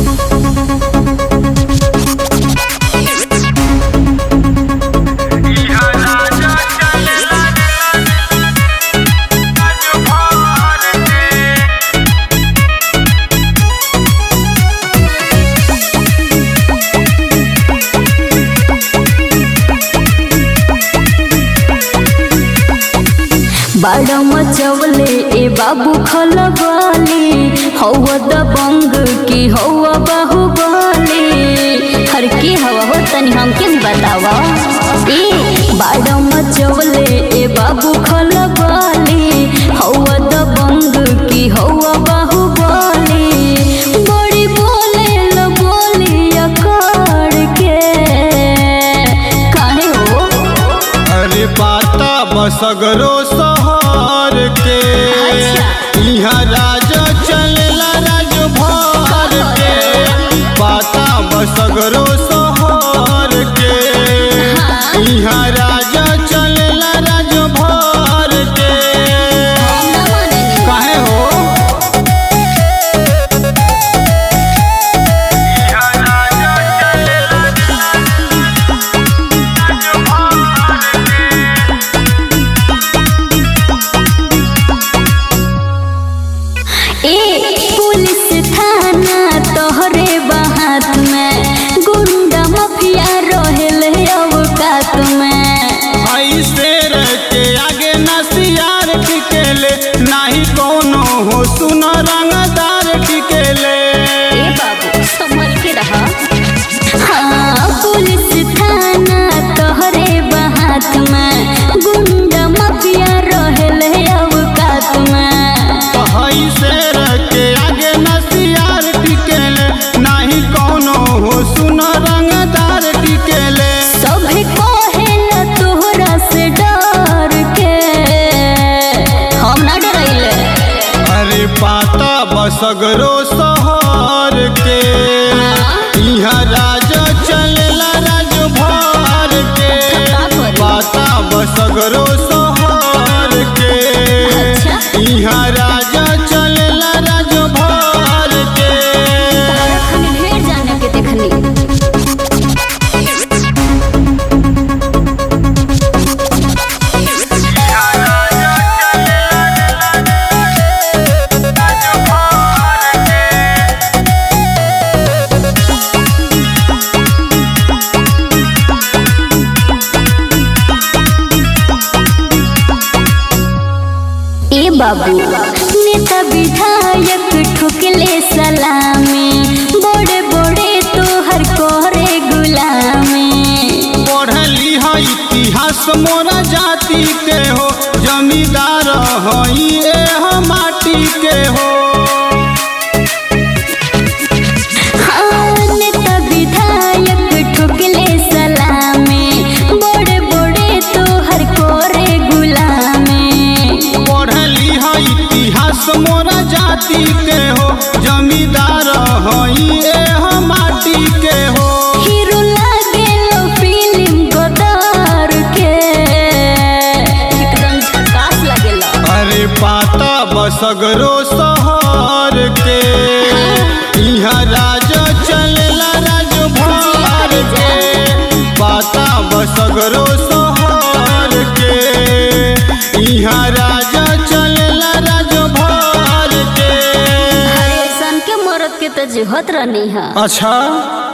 बाड़ा मचवले ए बाबू खलबली हवा दबंग की हवा बाहुबली हर की हवा हो तनी हमके भी बतावा ए बाड़ा मचवले ए बाबू खलबली हवा दबंग की हवा बाहुबली बड़ी बोले ल बोली अकड़ के काहे हो अरे पाता बसगरो सहर के अच्छा। यहाँ राजा चलेला राज भर के पाता बसगरो सहर के यहाँ राजा चलेला राज भर के काहे हो ए पुलिस थाना तोहरे बाहात में गुंडा माफिया रहेले अवकात में आई शेर के आगे नसियार टिकेले नाही कोनो हो सुन रंगदार टिकेले ए बाबू संभल के रहा हाँ पुलिस थाना तोहरे बाहात में गुंडा माफिया रहेले अवकात में हई शेर के आगे नसियार टिकेले नाही कोनो हो सुन रंगदार टिकेले सभे कहेला तोहरा से डर के हम ना डरैले अरे पाता बसगरो सहर के यहाँ राजा चलेला राज भर के पाता बसगरो सहर के अच्छा। यहाँ राजा चलेला राज भर के तारखन ढेर जाने के देखनी ए बाबू नेता विधायक ठुकले सलामी बड़े बड़े तोहर करे गुलामी पढ़ली है इतिहास मोरा जाति के हो जमींदार हई एह माटी के हो हाँ, नेता विधायक ठुकले सलामी बड़े बड़े तोहर करे गुलामी पढ़ली है इतिहास मोरा जाति के हो जमींदार हई एह माटी के हो हीरो लागेलो फिल्म गोदार के एकदम झकास लागेला अरे पाता बसगरो सहर के यहाँ राजा चलेला राज भर के पाता बसगरो सहर के यहाँ राजा चलेला राज भर के हरे सन के मरद के तो जुहत रहनी है अच्छा